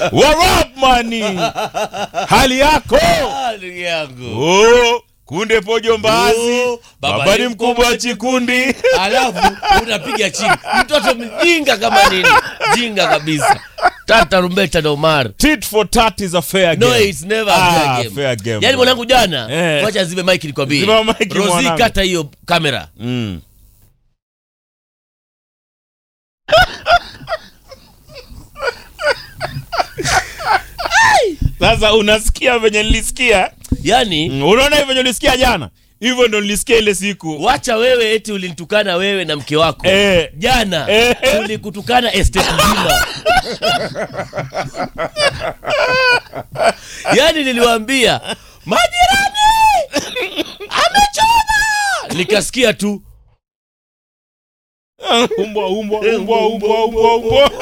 What up mani? Hali yako? Ah, ndugu yangu Oh, kunde pojo mbazi. Oh, baba Baba ni ni mkubwa wa chikundi. alafu unapiga chini mtoto mjinga kama nini jinga kabisa tata rumbeta na umar Tit for tat is a fair no game. it's never a Ah, fair game. fair game, yani bro. mwanangu jana Eh. wacha zibe mike nikwambie Zima mic, rosi mwanangu. kata hiyo kamera Mm. Sasa unasikia venye nilisikia? yani Mm, Unaona hivyo venye nilisikia jana? Hivyo ndo nilisikia ile siku. wacha wewe eti ulinitukana wewe na mke wako Eh. jana Eh. ulikutukana estate nzima yani niliwaambia majirani amechoma nikasikia tu umbwa umbwa umbwa umbwa umbwa umbwa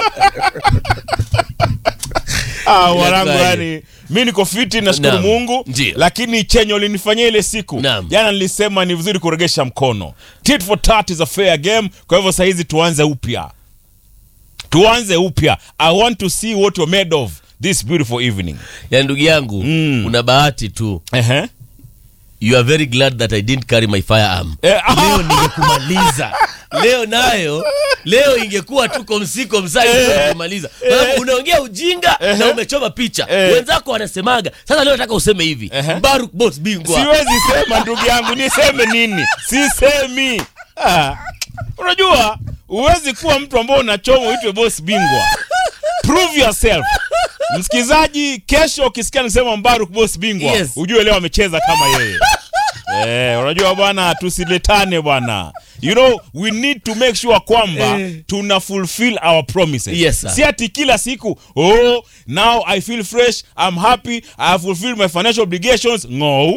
Ah, wanangu Inakuwaje? yani mi niko fiti nashukuru Naam. mungu Ndiyo. lakini chenye ulinifanyia ile siku Naam. jana nilisema ni vizuri kuregesha mkono tit for tat is a fair game kwa hivyo sahizi tuanze upya tuanze upya i want to see what you're made of this beautiful evening ya ndugu yangu Mm. una bahati tu Ehe. you are very glad that i didn't carry my firearm Eh, ah. leo ningekumaliza leo nayo leo ingekuwa tuko msiko msai kumaliza Sababu unaongea ujinga na umechoma picha Eh. wenzako wanasemaga sasa leo nataka useme hivi Ehe. Baruk boss bingwa siwezi sema ndugu yangu niseme nini sisemi ah. unajua huwezi kuwa mtu ambao unachoma uitwe boss bingwa prove yourself msikilizaji kesho ukisikia nisema mbaruk boss bingwa Yes. ujue leo amecheza kama yeye Eh, unajua bwana tusiletane bwana you know we need to make sure kwamba Eh. tuna fulfill our promises Yes, sir. si ati kila siku oh now i feel fresh i'm happy i have fulfilled my financial obligations no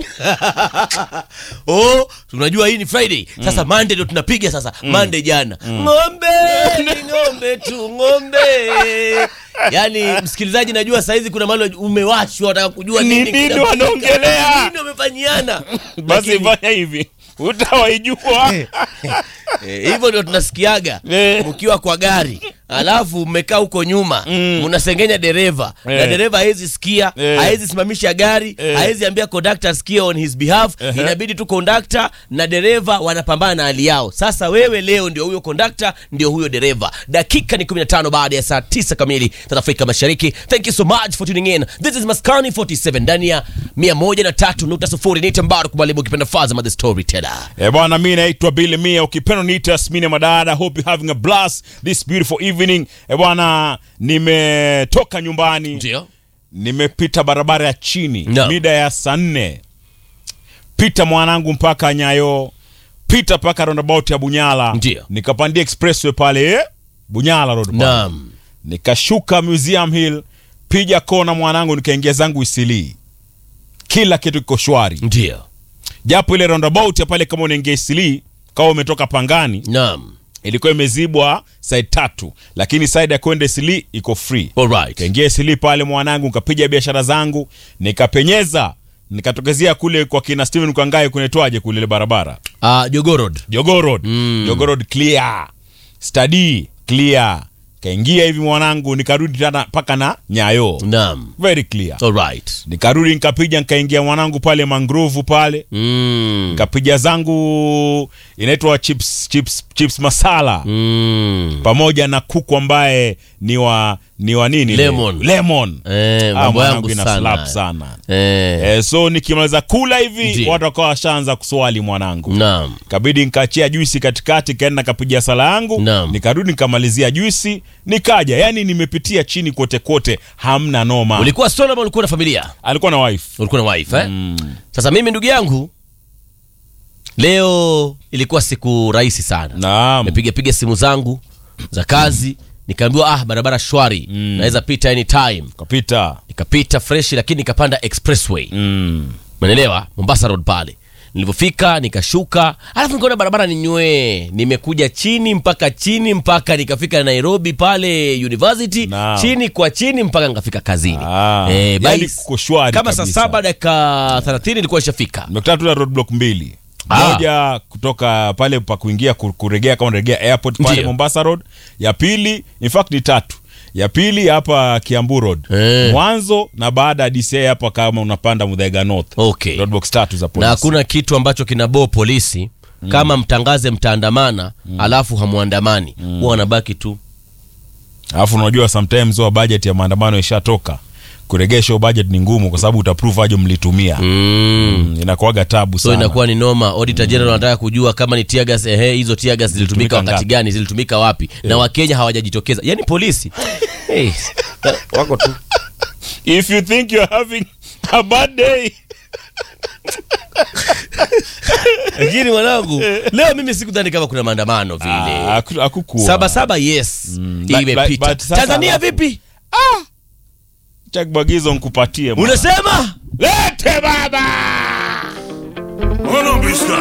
oh tunajua hii ni friday sasa monday ndo tunapiga sasa monday jana ng'ombe ni ng'ombe tu ng'ombe yaani msikilizaji najua saizi kuna mahali umewashwa wataka kujua Ni nini nini kinapika. wanaongelea? nini wamefanyiana basi Lakini- fanya hivi utawaijua Eh, hivyo ndio tunasikiaga Eh. mkiwa kwa gari alafu mmekaa huko nyuma mnasengenya dereva na Eh. dereva hawezi sikia Eh. hawezi simamisha gari Eh. hawezi ambia kondakta asikie on his behalf inabidi tu kondakta na dereva wanapambana na hali yao sasa wewe leo ndio huyo kondakta ndio huyo dereva dakika ni 15 baada ya saa 9 kamili za afrika mashariki thank you so much for tuning in this is maskani 47 ndani ya 103.0 ni tambaru kubalibu ukipenda fazama the storyteller Eh, bwana mi naitwa Billy Mia ukipenda niita Smine Madada hope you having a blast this beautiful evening eh, bwana nimetoka nyumbani ndio nimepita barabara ya chini No. mida ya saa nne pita mwanangu mpaka nyayo pita mpaka roundabout ya bunyala Ndio. nikapandia expressway pale eh, bunyala road pale. naam nikashuka museum hill piga kona mwanangu nikaingia zangu isilii kila kitu kiko shwari ndio japo ile roundabout ya pale kama unaingia isilii kama umetoka pangani naam ilikuwa imezibwa side tatu lakini side ya kwenda isilii iko free alright kaingia isilii pale mwanangu nikapiga biashara zangu nikapenyeza nikatokezea kule kwa kina steven kwangae kunaitwaje kule ile barabara uh, jogorod Jogoo Road. Mm. Jogoo Road clear study clear kaingia hivi mwanangu nikarudi tena mpaka na nyayo naam very clear alright nikarudi nikapiga nikaingia mwanangu pale mangrovu pale mm. nikapiga zangu inaitwa chips, chips, chips masala Mm. pamoja na kuku ambaye ni wa ni wa nini ile? Lemon. lemon Eh, Ah, mambo mwanangu yangu ina sana. slap sana Eh, eh, so nikimaliza kula hivi Ndiyo. watu wakawa washaanza kuswali mwanangu naam kabidi nikachia juisi katikati kaenda kapiga sala yangu Naam. nikarudi nikamalizia juisi nikaja yani nimepitia chini kote kote hamna noma ulikuwa solo ama ulikuwa na familia alikuwa na wife ulikuwa na wife eh? mm. sasa mimi ndugu yangu leo ilikuwa siku rahisi sana naam nimepiga piga simu zangu za kazi nikaambiwa ah barabara shwari Mm. naweza pita anytime kapita nikapita fresh lakini nikapanda expressway mm. Umeelewa? Mombasa Road pale. Nilivyofika nikashuka, alafu nikaona barabara ni nywee, nimekuja chini mpaka chini mpaka nikafika Nairobi pale University, Naam. chini kwa chini mpaka nikafika kazini. Ah, Eh, by- yani kuko shwari kama saa kabisa. saba dakika 30 nilikuwa nishafika. nimekutana tu na roadblock mbili Ah. moja kutoka pale pa kuingia ku- kuregea kama unaregea airport pale Ndiyo. mombasa road ya pili in fact ni tatu ya pili hapa Kiambu Road Eh. mwanzo na baada ya DCI hapa kama unapanda Muthaiga North Okay. roadblocks tatu za na polisi hakuna kitu ambacho kinaboo polisi kama mtangaze mtaandamana alafu hamuandamani huwa wanabaki tu alafu unajua sometimes wa budget ya maandamano ishatoka kuregesha hiyo budget ni ngumu kwa sababu utaprove aje mlitumia mm. Mm, inakuwaga tabu so sana inakuwa ni noma auditor general anataka kujua kama ni tear gas ehe hizo tear gas zilitumika Zilitumika wakati ngapi? gani zilitumika wapi na wakenya hawajajitokeza yani polisi hey. wako tu if you think you're having a bad day lakini mwanangu leo mimi sikudhani kama kuna maandamano vile Ah, haku- hakukuwa saba saba yes but- imepita but sasa tanzania alafu- vipi Check bagizo nkupatie mwana. unasema lete baba Hold on, Biscuit.